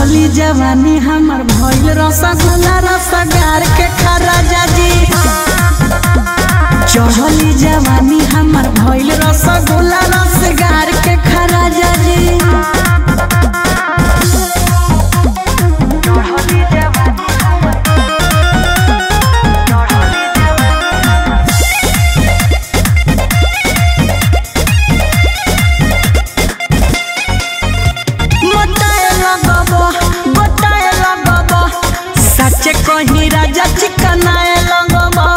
चढ़ली जवानी हमर भइल रसगुल्ला रसगार के खरा जाजी चढ़ली जवानी हमर भइल रसगुल्ला रसगार के खरा जाजी मोटाए लगबो गोटाए लगबो सच्चे कही राजा चिकनाए लगबो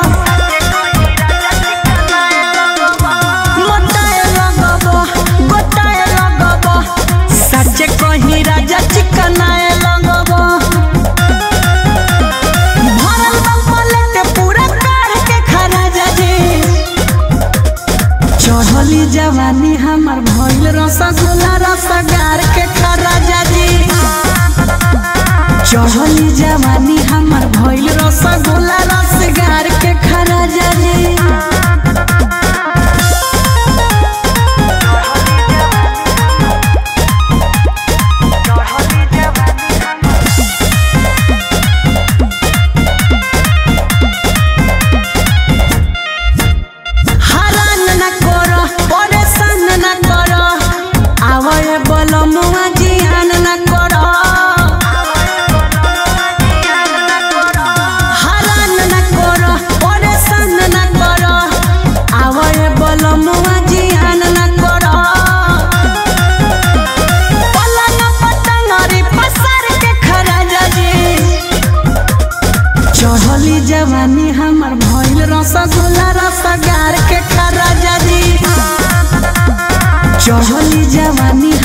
मोटाए लगबो गोटाए लगबो सच्चे कही राजा चिकनाए लगबो भरल बा पलट पूरा काढ़ के खरा जाजी चढ़ली जवानी हमर भइल रसगुल्ला रसगार के खरा जाजी चढ़ली जवानी हमर भइल रसगुल्ला रसगार के खरा जाजी हरान न करो परेशान न करो आवय बोलो मुआ जियान न करो हरान न करो परेशान न करो आवय बोलो मुआ जियान न करो पलंग पतंगरी पसार के खरा जाजी चढ़ली जवानी हमर भइल रसगुल्ला रसगार के खरा जाजी चढ़ली जवानी